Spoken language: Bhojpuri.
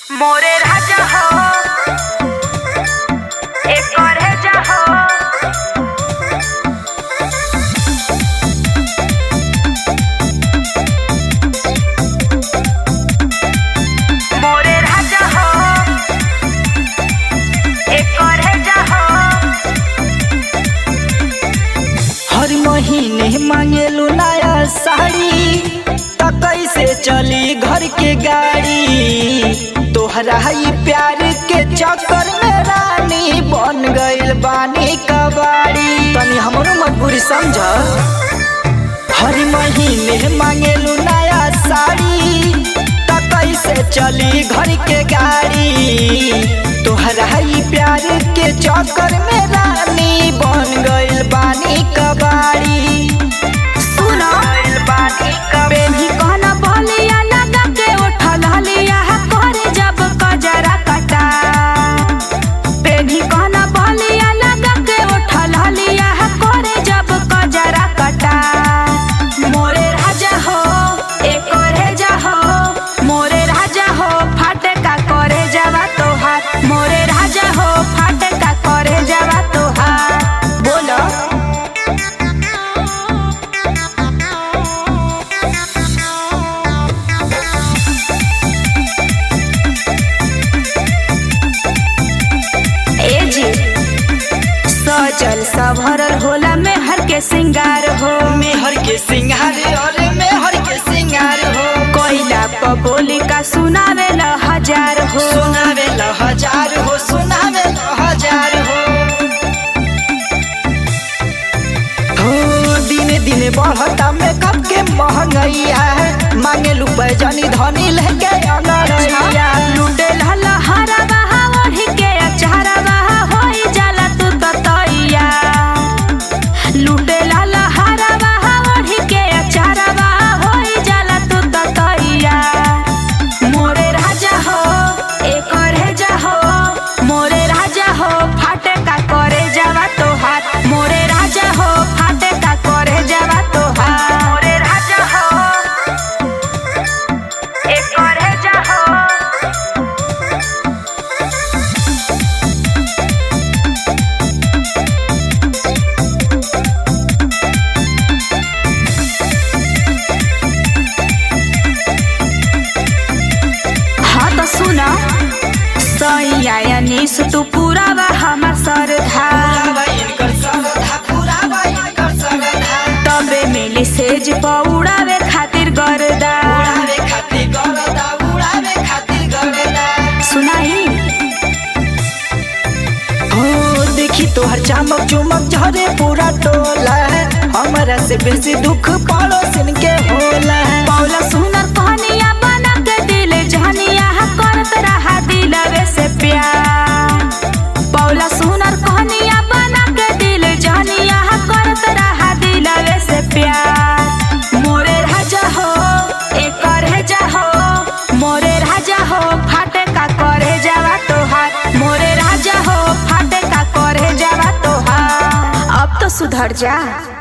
मोरे राजा हो एक जा हो मोरे राजा हो एक जा हो हर महीने मांगेलू नया साड़ी त कैसे चली घर के गाड़ी तोहरा ई प्यार के चक्कर में रानी बन गइल बानी कबाड़ी तनी हमरो मजबूरी समझ हर महीने मांगेलू नया साड़ी त कैसे चली घर के गाड़ी तोहरा ई प्यार के चक्कर में रानी बन गइल बानी कबाड़ी सुनो बेनी कहना बोलिया लगा के उठल हलिया करे जब कजरा कटा बेनी कहना बोलिया लगा के उठल हलिया करे जब कजरा कटा मोरे राजा हो एक जा हो मोरे राजा हो फाटे का करे जावा तोहार मोरे राजा हो फाटे का करे जावा तोहार बोलो ए जी सजल सभरल होला में हर के सिंगार हो मेहर के सिंगार अरे मेहर के सिंगार हो कोयला प बोली का सुनावे ल हजार हो सुनावे ल हजार हो सुनावे ल हजार हो हो दिने दिने बढ़ता मेकअप के महंगैया मांगे लू पैजनी धनी लेके अनरैया लुटे लहला हरा बहा ओढ़ी के अचारा बहा होई जाला तू ततैया लुटे लहला हरा बहा ओढ़ी के अचारा बहा होई जाला तू ततैया मोरे राजा हो एक जा हो मोरे राजा हो फाटे का करे जावा तोहार मोरे राजा हो फाटे का करे जावा तोहार मोरे राजा हो एक जा हो हाँ तो सुना सैया निस तू पूरा बा हमार सरधा पुरावा इनकर सरधा पुरावा इनकर सरधा तबे मिली सेज पौड़ावे खातिर गरदा उड़ावे खातिर गरदा उड़ावे खातिर गरदा सुनाई हो देखी तोहर चमक चुमक झरे पूरा टोला हमरा से बेसी दुख पड़ोसिन के होला पौला सुनर कहनिया बना के दिल जहनिया करत रहा दिलवे से प्यार पौला सुनर कहनिया बना के दिल जहनिया करत रहा दिलवे से प्यार मोरे राजा हो एक जा हो मोरे राजा हो फाटे का करे जावा तोहार मोरे राजा हो फाटे का करे जावा तोहार अब तो सुधर जा